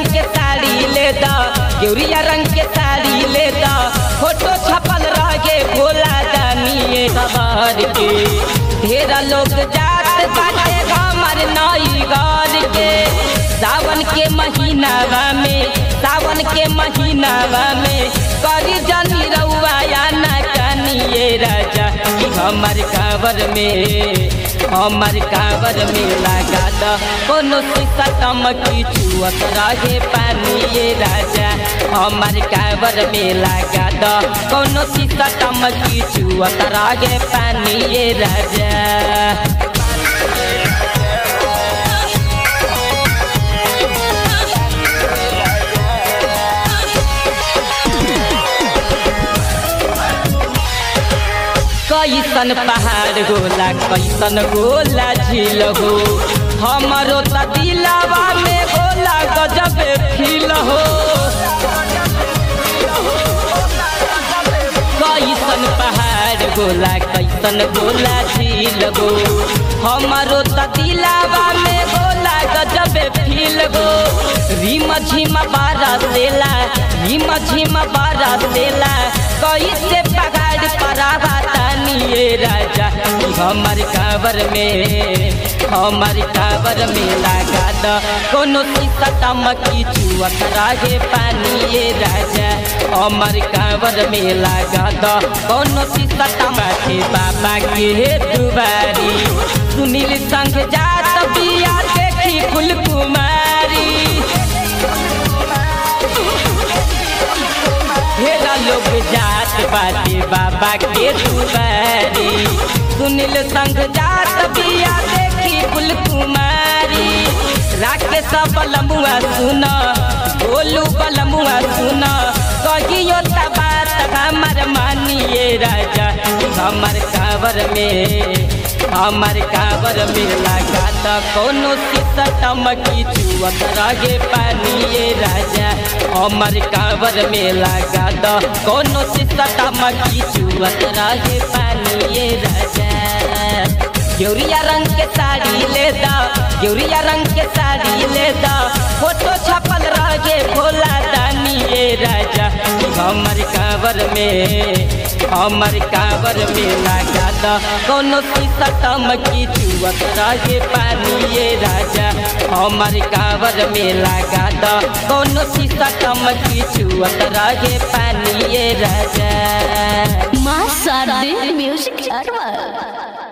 के साड़ी ले दा गेउरिया रंग के साड़ी ले दा फोटो छपल रहे भोला दानिए सवार के ढेरा लोग जात बाटे हमर नई घर के सावन के महीनावा में सावन के महीनावा में करी जनी रउआ या ना कानिए राजा कि हमर कावर में हमर कावर में लगा द कोनो शीशा टमकी चुअत रहे पानी ये राजा हमर कावर में लगा द कोनो शीशा टमकी चुअत रहे पानी ये राजा कैसन पहाड़ होला कैसन गोला झील हो हमरो त दिलावा में गोला गजब फील हो कैसन पहाड़ गोला कैसन गोला झील हो हमरो त दिलावा में गोला गजब फील हो रिम झिम बारा सेला रिम झिम बारा सेला कैसे पहाड़ परावा तानिए राजा हमर कावर में हमर कावर में लगा द कोनो शीशा टमकी चुअत रहे पानिए राजा हमर कावर में लगा द कोनो शीशा टमकी बाबा के दुबारी सुनील संग जात बिया देखी फुल कुमारी ढेरा लोग जात बाटे बाबा के दुबारी सुनील संग जात बिया देखी फुल कुमारी राकेश बलमुआ सुन बोलू बलमुआ सुन कहियो त बात हमर मानिए राजा हमर कावर में हमर कावर में लगा त कोनो शीशा टमकी चुअत रहे पानिए राजा हमर कावर में लगा द कोनो शीशा टमकी चुअत रहे पानिए राजा गेउरिया रंग के साड़ी ले दा गेउरिया रंग के साड़ी ले दा फोटो छपल रहे भोला दानिए राजा हमर कावर में हमर कावर में लगा द कोनो शीशा टमकी चुअत रहे पानिए राजा हमर कावर में लगा द कोनो शीशा टमकी चुअत रहे पानिए राजा माँ शारदे म्यूजिक अरवा